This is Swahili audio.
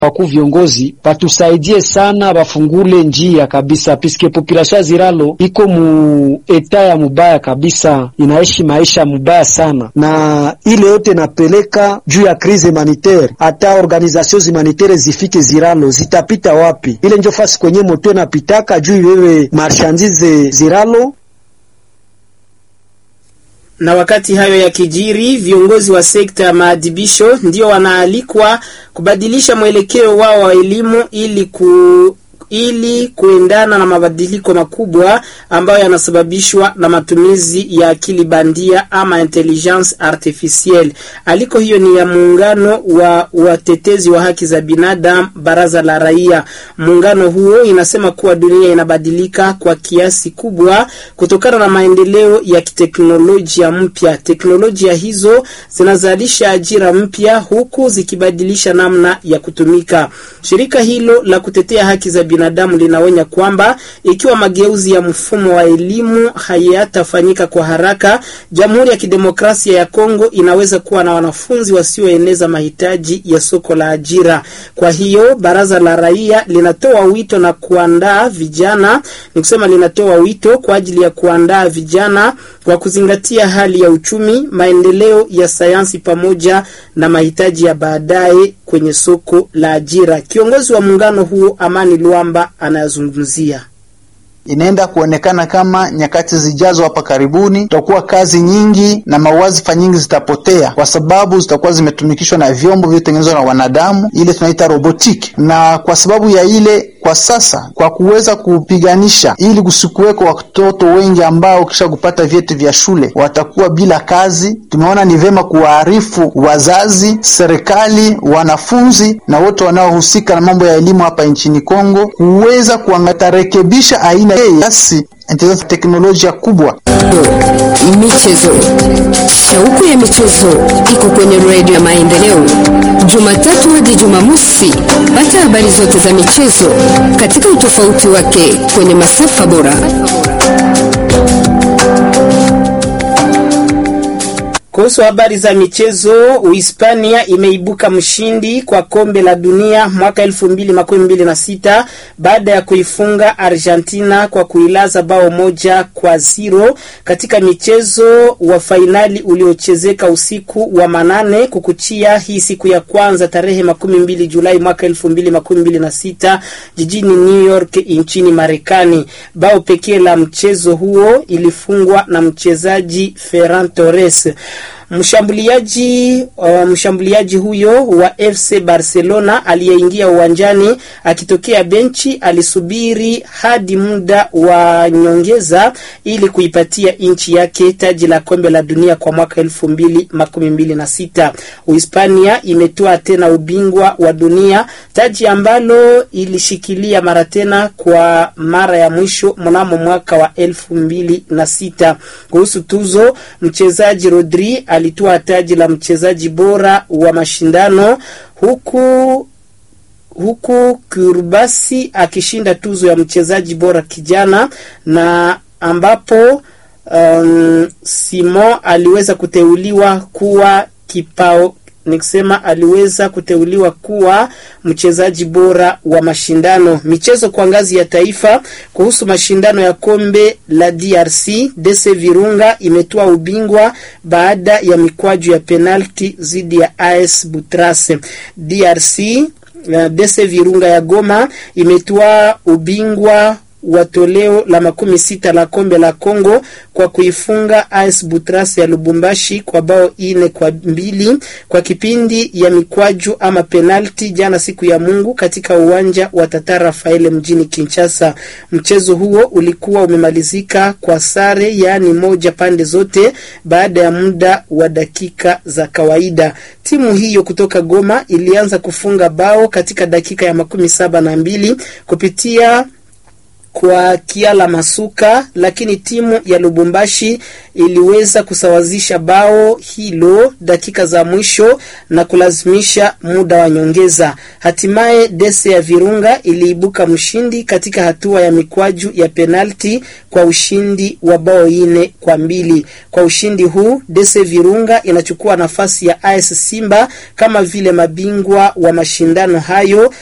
Wakuu viongozi batusaidie sana, bafungule njia kabisa, piske population ya Ziralo iko mu eta ya mubaya kabisa, inaishi maisha mubaya sana, na ile yote napeleka juu ya crise humanitaire. Hata organisation humanitaire zifike Ziralo zitapita wapi? Ile njo fasi kwenye moto napitaka juu iwewe marchandise Ziralo na wakati hayo ya kijiri, viongozi wa sekta ya maadhibisho ndio wanaalikwa kubadilisha mwelekeo wao wa elimu ili ku ili kuendana na mabadiliko makubwa ambayo yanasababishwa na matumizi ya akili bandia ama intelligence artificielle. Aliko hiyo ni ya muungano wa watetezi wa haki za binadamu, baraza la raia. Muungano huo inasema kuwa dunia inabadilika kwa kiasi kubwa kutokana na maendeleo ya kiteknolojia mpya. Teknolojia hizo zinazalisha ajira mpya huku zikibadilisha namna ya kutumika. Shirika hilo la kutetea haki za binadamu linaonya kwamba ikiwa mageuzi ya mfumo wa elimu hayatafanyika kwa haraka, Jamhuri ya Kidemokrasia ya Kongo inaweza kuwa na wanafunzi wasioeneza mahitaji ya soko la ajira. Kwa hiyo baraza la raia linatoa wito na kuandaa vijana, ni kusema linatoa wito kwa ajili ya kuandaa vijana kwa kuzingatia hali ya uchumi, maendeleo ya sayansi pamoja na mahitaji ya baadaye kwenye soko la ajira. Kiongozi wa muungano huo Amani Luamba anayazungumzia inaenda kuonekana kama nyakati zijazo hapa karibuni tutakuwa kazi nyingi na mawazifa nyingi zitapotea, kwa sababu zitakuwa zimetumikishwa na vyombo vilivyotengenezwa na wanadamu, ile tunaita robotiki. Na kwa sababu ya ile, kwa sasa, kwa kuweza kupiganisha ili kusikuweko watoto wengi ambao kisha kupata vyeti vya shule watakuwa bila kazi, tumeona ni vyema kuwaarifu wazazi, serikali, wanafunzi na wote wanaohusika na mambo ya elimu hapa nchini Kongo kuweza kuangatarekebisha aina basi teknolojia kubwa. Michezo, shauku ya michezo iko kwenye redio ya Maendeleo, Jumatatu hadi Jumamosi. Pata habari zote za michezo katika utofauti wake kwenye masafa bora. Kuhusu habari za michezo, Uhispania imeibuka mshindi kwa kombe la dunia mwaka elfu mbili makumi mbili na sita baada ya kuifunga Argentina kwa kuilaza bao moja kwa zero katika michezo wa fainali uliochezeka usiku wa manane kukuchia hii siku ya kwanza tarehe makumi mbili Julai mwaka elfu mbili makumi mbili na sita jijini New York nchini Marekani. Bao pekee la mchezo huo ilifungwa na mchezaji Ferran Torres. Mshambuliaji uh, mshambuliaji huyo wa FC Barcelona aliyeingia uwanjani akitokea benchi alisubiri hadi muda wa nyongeza ili kuipatia nchi yake taji la kombe la dunia kwa mwaka elfu mbili makumi mbili na sita. Uhispania imetoa tena ubingwa wa dunia, taji ambalo ilishikilia mara tena kwa mara ya mwisho mnamo mwaka wa elfu mbili na sita. Kuhusu tuzo, mchezaji Rodri alitoa taji la mchezaji bora wa mashindano huku huku Kurbasi akishinda tuzo ya mchezaji bora kijana na ambapo um, Simon aliweza kuteuliwa kuwa kipao nikisema aliweza kuteuliwa kuwa mchezaji bora wa mashindano. Michezo kwa ngazi ya taifa. Kuhusu mashindano ya kombe la DRC, DC Virunga imetoa ubingwa baada ya mikwaju ya penalti dhidi ya AS Butrase. DRC DC Virunga ya Goma imetoa ubingwa wa toleo la makumi sita la kombe la Kongo kwa kuifunga AS Butras ya Lubumbashi kwa bao ine kwa mbili kwa kipindi ya mikwaju ama penalti jana siku ya Mungu katika uwanja wa Tata Rafaele mjini Kinshasa. Mchezo huo ulikuwa umemalizika kwa sare, yaani moja pande zote, baada ya muda wa dakika za kawaida. Timu hiyo kutoka Goma ilianza kufunga bao katika dakika ya makumi saba na mbili kupitia kwa Kiala Masuka, lakini timu ya Lubumbashi iliweza kusawazisha bao hilo dakika za mwisho na kulazimisha muda wa nyongeza. Hatimaye Dese ya Virunga iliibuka mshindi katika hatua ya mikwaju ya penalti kwa ushindi wa bao ine kwa mbili. Kwa ushindi huu Dese Virunga inachukua nafasi ya AS Simba kama vile mabingwa wa mashindano hayo